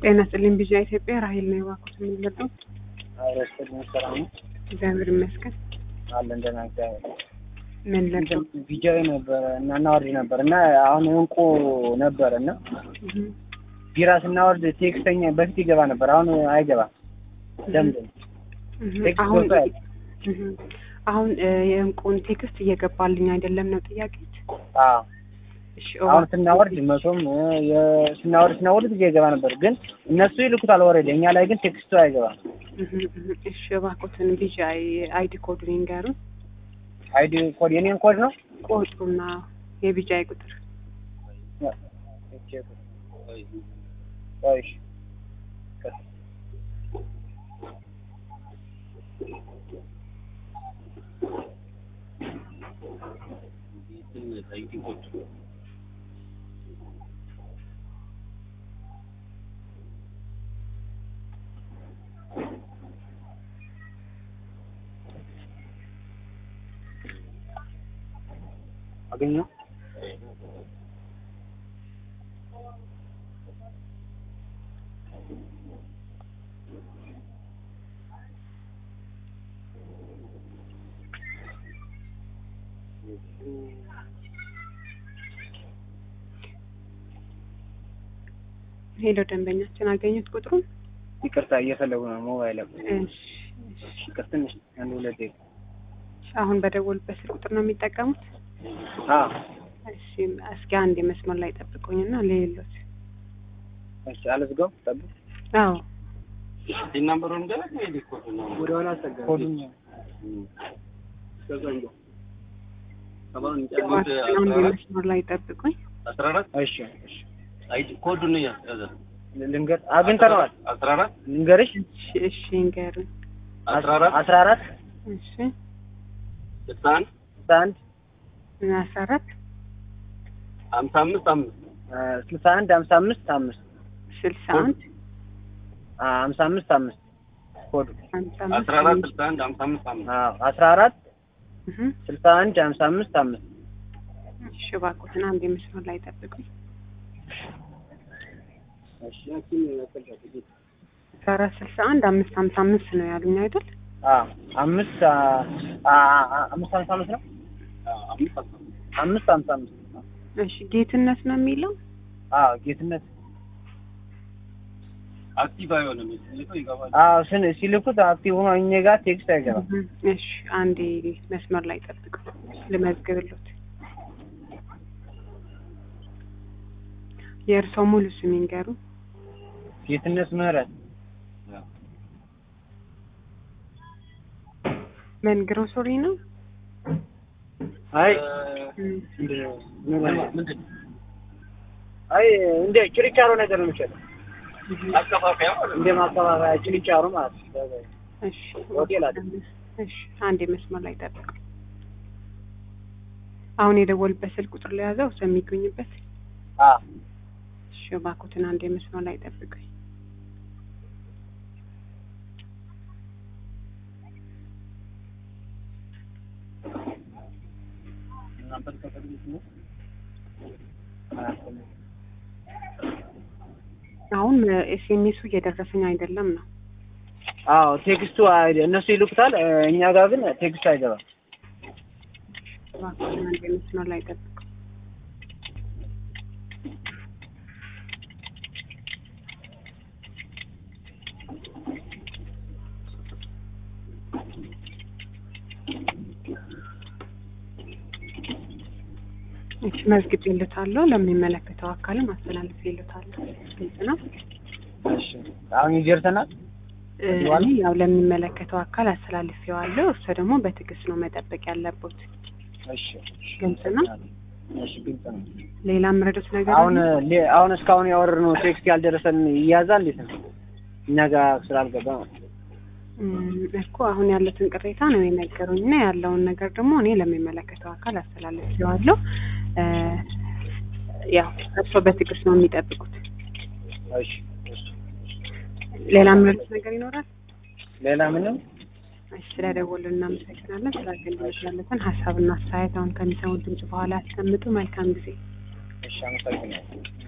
ጤና ይስጥልኝ ቢዣ ኢትዮጵያ ራሄል ነው የባኩት የምንመጣው አረስተኛ ስራ ነው እግዚአብሔር ይመስገን አለን ደህና እግዚአብሔር ምን ለቀው ቪዲዮ ነበረ እና እናወርድ ነበር እና አሁን እንቁ ነበር እና ቢራ ስናወርድ ቴክስተኛ በፊት ይገባ ነበር አሁን አይገባም ለምንድን ነው ቴክስት አሁን ገብቶ አያውቅም? እህ፣ አሁን እ፣ የእንቁን ቴክስት እየገባልኝ አይደለም ነው ጥያቄ አዎ እሺ አሁን ስናወርድ መቶም እ፣ የ- ስናወርድ ስናወርድ ጊዜ ይገባ ነበር ግን እነሱ ይልኩታል ወረደ እኛ ላይ ግን ቴክስቱ አይገባም እህ፣ እህ፣ እሺ እባክዎትን ቢዣ አይዲ ኮዱን ይንገሩን አይዲ ኮድ የኔን ኮድ ነው ቁጥሩና የቢጃ ቁጥር ቆይ እሺ። አገኘው ሄደው ደንበኛችን አገኙት ቁጥሩን ይቅርታ እየፈለጉ ነው ሞባይል እሺ እሺ። ይቅር ትንሽ አንድ ሁለት ደቂቃ አሁን በደወሉበት ስልክ ቁጥር ነው የሚጠቀሙት አዎ እሺ እስኪ አንድ የመስመር ላይ ጠብቁኝና ሌሎት እሺ አልዝጋው ጠብቅ አዎ ናምበሩን ገና ወደ ኋላ አስጠጋ ኮዱን አንድ የመስመር ላይ ጠብቁኝ አስራ አራት እሺ እሺ አይዲ ኮዱን ያዘ ልንገር አግኝተነዋል አስራ አራት ልንገርሽ እሺ እሺ ንገሩኝ አስራ አራት አስራ አራት እሺ ስልሳ አንድ ስልሳ አንድ አስራ አራት ሀምሳ አምስት አምስት አ፣ ስልሳ አንድ ሀምሳ አምስት አምስት ስልሳ አንድ አ፣ ሀምሳ አምስት አምስት ኮዱ ሀምሳ አምስት አስራ አራት ስልሳ አንድ ሀምሳ አምስት አምስት አዎ አስራ አራት እህ፣ ስልሳ አንድ ሀምሳ አምስት አምስት እሺ እባክዎትን አንድ የመስመር ላይ ጠብቁኝ አስራ አራት ስልሳ አንድ አምስት ሀምሳ አምስት ነው ያሉኝ አይደል አዎ አምስት አ፣ አ፣ አ፣ አምስት ሀምሳ አምስት ነው አምስት አስራ አምስት ሀምሳ አምስት እሺ ጌትነት ነው የሚለው አዎ ጌትነት አክቲቭ አይሆንም ሲልከው ይገባል አዎ ስን ሲልኩት አክቲቭ ሆኖ እኛ ጋር ቴክስት አይገባም እህ፣ እሺ አንዴ መስመር ላይ ጠብቁ ልመዝግብሎት የእርስዎ ሙሉ ስም ይንገሩ ጌትነት ምህረት ምን ግሮሰሪ ነው አይ እም፣ ምንድን አይ እንደ ችርቻሮ ነገር ነው የሚሸጠው አከፋፈያ ማለት እንደ ማከፋፈያ ችርቻሮ ማለት ነው እሺ ሆቴል አለ። እሺ አንዴ መስመር ላይ ጠብቁ አሁን የደወልበት ስልክ ቁጥር ለያዘው ሰው የሚገኝበት አዎ እሺ እባክዎትን አንዴ መስመር ላይ ጠብቁኝ እናንተን ከፈልጉት ነው አሁን ኤስኤምኤሱ እየደረሰኝ አይደለም ነው አዎ ቴክስቱ አይ- እነሱ ይልኩታል እ፣ እኛ ጋር ግን ቴክስቱ አይገባም እባክዎትን አንዴ መስመር ላይ ጠብቁ እሺ መዝግቤልዎታለሁ ለሚመለከተው አካልም አስተላልፌልዎታለሁ ግልጽ ነው እሺ አሁን ይደርሰናል እ፣ እኔ ያው ለሚመለከተው አካል አስተላልፌዋለሁ እርሶ ደግሞ በትዕግስት ነው መጠበቅ ያለቦት እሺ ግልጽ ነው እሺ ግልጽ ነው ሌላ የምረዱት ነገር አሁን አለ? ሌ- አሁን እስካሁን ያወረድነው ቴክስት ያልደረሰን ይያዛል እንዴት ነው እኛ ጋር ስላልገባ ማለት ነው እም፣ እኮ አሁን ያሉትን ቅሬታ ነው የነገሩኝ እና ያለውን ነገር ደግሞ እኔ ለሚመለከተው አካል አስተላልፌዋለሁ እ፣ ያው እርስዎ በትዕግስት ነው የሚጠብቁት እሺ እሺ ሌላ የምረዱት ነገር ይኖራል ሌላ ምንም እሺ ስለደወሉ እናመሰግናለን ስለ አገልግሎት ያለትን ሀሳብና አስተያየት አሁን ከሚሰሙት ድምጽ በኋላ ያስቀምጡ መልካም ጊዜ እሺ አመሰግናለሁ